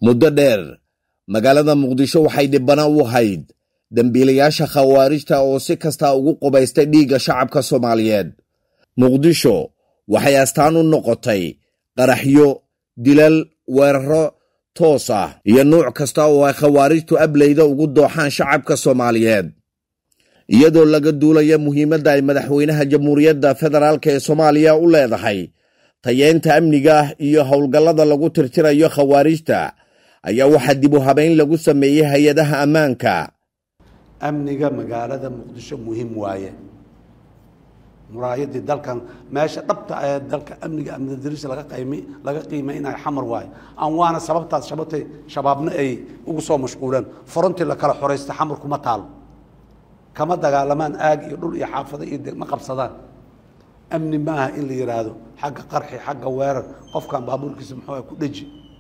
muddo dheer magaalada muqdisho waxay dhibbana u ahayd dembiilayaasha khawaarijta oo si kasta ugu qubaystay dhiigga shacabka soomaaliyeed muqdisho waxay astaan u noqotay qaraxyo dilal weeraro toos ah iyo nuuc kasta oo ay khawaarijtu ableyda ugu dooxaan shacabka soomaaliyeed iyadoo laga duulaya muhiimadda ay madaxweynaha jamhuuriyadda federaalk ee soomaaliya u leedahay tayeynta amniga iyo howlgallada lagu tirtirayo khawaarijta ayaa waxaa dib u habayn lagu sameeyey hay-adaha ammaanka amniga magaalada muqdisho muhiim waaye muraayadii dalkan meesha dhabta ee dalka amniga amnidaris laga qaymi laga qiimaynayo xamar waaye aan waana sababtaas shabatay shabaabna ay ugu soo mashquuleen forontii la kala xoraysta xamar kuma taalo kama dagaalamaan aag iyo dhul iyo xaafado iyo degma qabsadaan amni ma aha in la yidhaahdo xagga qarxi xagga weerar qofkan baabuurkiisa muxuu ku dheji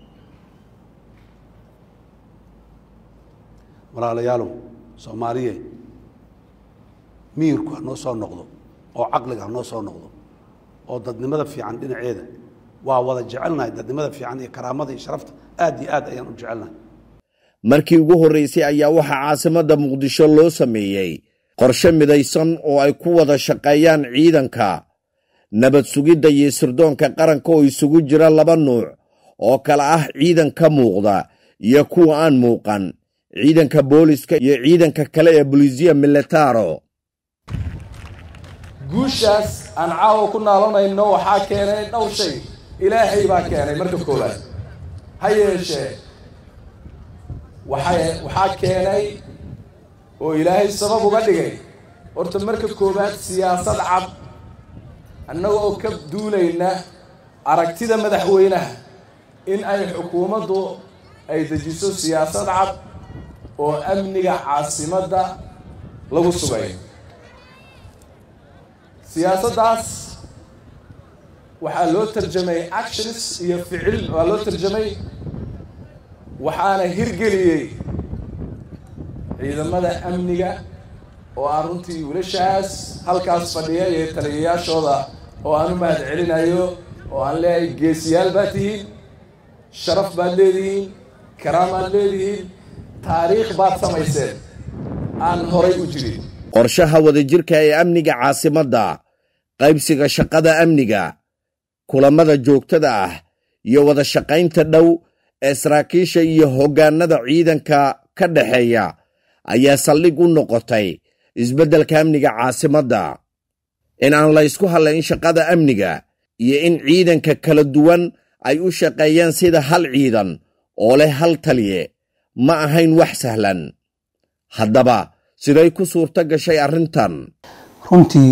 walaalayaalow soomaaliye miyirku ha noo soo noqdo oo caqliga ha noo soo noqdo oo dadnimada fiican dhinaceeda waa wada jecelnahay dadnimada fiican iyo karaamada iyo sharafta aad iyo aad ayaan u jecelnahay markii ugu horreysay ayaa waxaa caasimadda muqdisho loo sameeyey qorshe midaysan oo ay ku wada shaqeeyaan ciidanka nabad sugidda iyo sirdoonka qaranka oo isugu jira laba nuuc oo kale ah ciidan ka muuqda iyo kuwa aan muuqan ciidanka booliska iyo ciidanka kale ee bolisiya militaro guushaas aan caawa ku naalanayno waxaa keenay dhowr shay ilaahay baa keenay marka koowaad ha yeeshee waxay waxaa keenay oo ilaahay sabab uga dhigay horta marka koowaad siyaasad cad annaga oo ka duulayna aragtida madaxweynaha in ay xukuumaddu ay dejiso siyaasad cad oo amniga caasimadda lagu sugay siyaasaddaas waxaa loo tarjamay actions iyo ficil waa loo tarjamay waxaana hirgeliyey ciidamada amniga oo aan runtii wiilashaas halkaas fadhiya iyo taliyayaashooda oo aan u mahad celinayo oo aan leeyahay geesiyaal baad tihiin sharaf baad leedihiin karaamaad leedihiin taariikh baad samayseen aan horay u jirin qorshaha wadajirka ee amniga caasimadda qaybsiga shaqada amniga kulammada joogtada ah iyo wada shaqaynta dhow ee saraakiisha iyo hoggaanada ciidanka ka dhexeeya ayaa saldhig u noqotay isbeddelka amniga caasimadda in aan la ysku hadlayn shaqada amniga iyo in ciidanka kala duwan ay u shaqeeyaan sida hal ciidan oo leh hal taliye ma ahayn wax sahlan haddaba siday ku suurto gashay arrintan runtii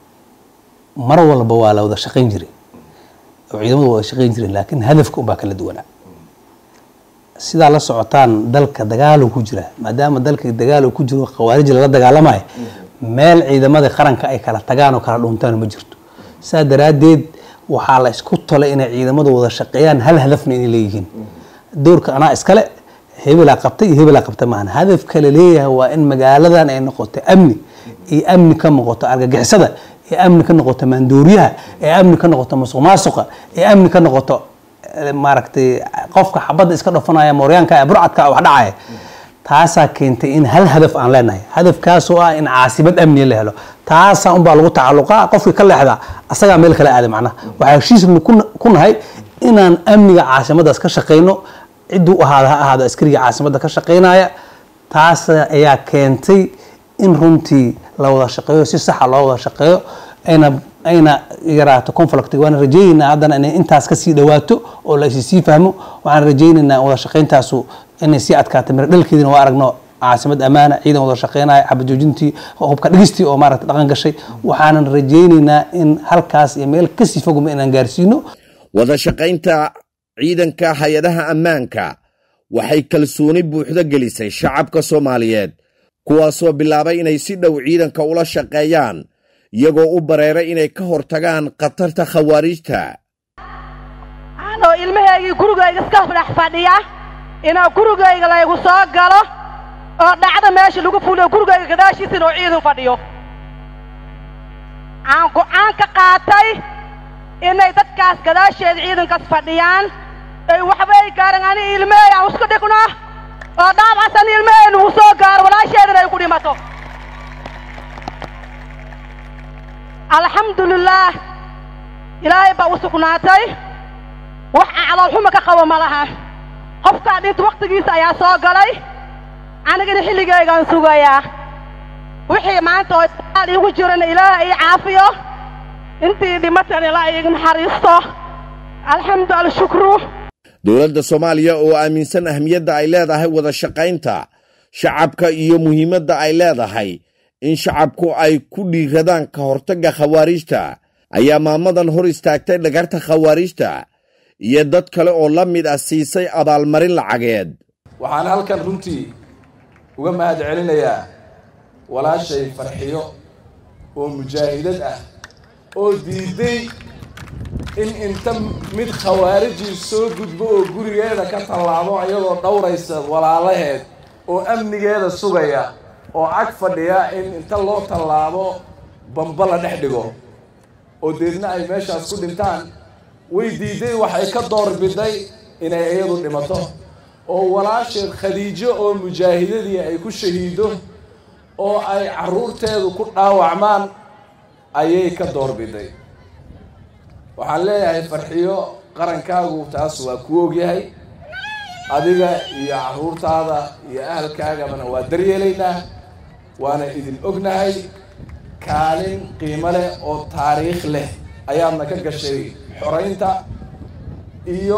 mar walba waa la wada shaqayn jiray oo ciidamadu wada shaqayn jireen laakiin hadafka unbaa kala duwanaa sidaa la socotaan dalka dagaalo ku jira maadaama dalka dagaalo ku jiro khawaarij lala dagaalamayo meel ciidamada qaranka ay kala tagaan oo kala dhuntaan ma jirto saa daraaddeed waxaa la isku tolay inay ciidamadu wada shaqeeyaan hal hadafna inay leeyihiin doorka anaa iskale hebelaa qabtay iyo hebelaa qabtay maahan hadafka la leeyahay waa in magaaladan ay noqoto amni iyo amni ka noqoto argagixisada ee amni ka noqoto maandooriyaha ee amni ka noqoto masuq maasuqa ee amni ka noqoto maaragtay qofka xabadda iska dhofanaya mooryaanka ee burcadka wax dhacaya taasaa keentay in hal hadaf aan leenahay hadafkaasoo ah in caasimad amniya la helo taasaa unbaa lagu tacalluqaa qofkii ka leexda asagaa meel kale aaday macnaha waxaa heshiisnu ku nahay inaan amniga caasimaddaas ka shaqayno cidduu ahaada ha ahaado askariga caasimadda ka shaqaynaya taas ayaa keentay in runtii la wada shaqeeyo si saxa loo wada shaqeeyo ayna ayna yaraato conflict waan rajaynaynaa haddana inay intaas kasii dhawaato oo la sii fahmo waxaan rajaynaynaa wada shaqayntaasu inay sii adkaato miro dhalkeedina waa aragno caasimad ammaana ciidan wada shaqeynaya xabad joojintii hubka dhigistii oo maaragta dhaqan gashay waxaanan rajaynaynaa in halkaas iyo meel kasii fogma inaan gaarsiino wada shaqaynta ciidanka hay-adaha ammaanka waxay kalsooni buuxdo gelisay shacabka soomaaliyeed kuwaasoo bilaabay inay si dhow ciidanka ula shaqeeyaan iyagoo u bareeray inay ka hortagaan khatarta khawaariijta anoo ilmahaygii gurigayga iska dhex fadhiya inaa gurigayga laygu soo galo oo dhacda meesha lagu fuliyo gurigayga gadaashiisa inuu ciidan fadhiyo aan go'aan ka qaatay inay dadkaas gadaasheeda ciidankaas fadhiyaan ay waxbay gaareen ani ilmeey aan isku alxamdulilaah ilaahay baa u sugnaatay wax caloolxuma ka qabo ma laha qofkaa dhinta wakhtigiisa ayaa soo galay anigana xilligaygaan sugayaa wixii maanta oo aal iigu jirana ilaah ii caafiyo intii dhimatan ilaa iiga naxariisto alxamdu alshukru dowladda soomaaliya oo aaminsan ahmiyadda ay leedahay wada shaqaynta shacabka iyo muhiimadda ay leedahay in shacabku ay ku dhiiradaan ka hortagga khawaariijta ayaa maamadan hor istaagtay dhagarta khawaariijta iyo dad kale oo la mid ah siisay abaalmarin lacageed waxaan halkan runtii uga mahad celinayaa walaashay farxiyo oo mujaahidad ah oo diiday in inta mid khawaarijii soo gudbo oo gurigeeda ka tallaabo iyadoo dhowraysa walaalaheed oo amnigeeda sugaya oo ag fadhiya in inta loo tallaabo bamba la dhex dhigo oo deedna ay meeshaas ku dhintaan way diiday waxay ka doorbiday inay iyadu dhimato oo walaasheed khadiijo oo mujaahidadii ay ku shahiido oo ay carruurteedu ku dhaawacmaan ayay ka doorbiday waxaan leeyahay farxiyo qarankaagu taas waa ku ogyahay adiga iyo carruurtaada iyo ahalkaagabana waa daryeelaynaa waana idin ognahay kaalin qiimo leh oo taariikh leh ayaadna ka gashay xoraynta iyo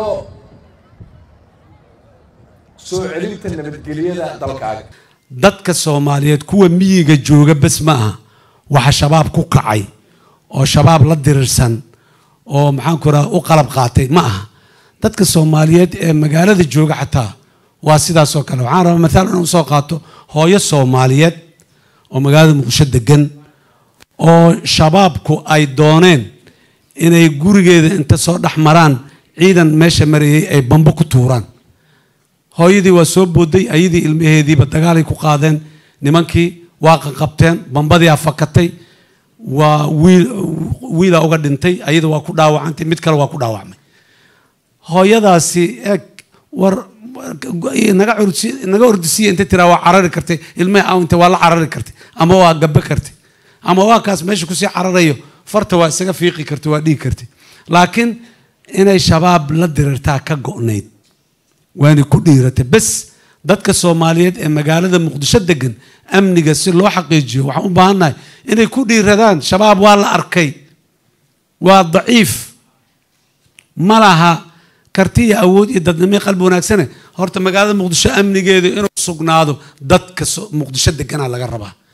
soo celinta nabadgelyada dalkaaga dadka soomaaliyeed kuwa miyiga jooga bes ma aha waxa shabaab ku kacay oo shabaab la dirirsan oo maxaanku raha u qalab qaatay ma aha dadka soomaaliyeed ee magaalada jooga xataa waa sidaasoo kale waxaan rabaa mathaal inaan usoo qaato hooyo soomaaliyeed oo magaalada muqdisho degan oo shabaabku ay dooneen inay gurigeeda inta soo dhex maraan ciidan meesha marayay ay bambo ku tuuraan hooyadii waa soo booday ayadii ilmaheediiba dagaalay ku qaadeen nimankii waa qaqabteen bambadii afakatay waa wiil wiila uga dhintay ayada waa ku dhaawacantay mid kale waa ku dhaawacmay hooyadaasi eeg war naga cursi naga ordisiya inta tiraa waa carari kartay ilmaha awnta waa la carari kartay ama waa gabe kartay ama waa kaas meesha kusii cararayo farta waa isaga fiiqi kartay waa dhigi kartay laakiin inay shabaab la dirirtaa ka go'nayd waanay ku dhiiratay bes dadka soomaaliyeed ee magaalada muqdisho degan amniga si loo xaqiijiyo waxaan u baahannahay inay ku dhiiradaan shabaab waa la arkay waa daciif ma laha karti iyo awood iyo dadnimo qalbi wanaagsane horta magaalada muqdisho amnigeedu inuu sugnaado dadka muqdisho deganaa laga rabaa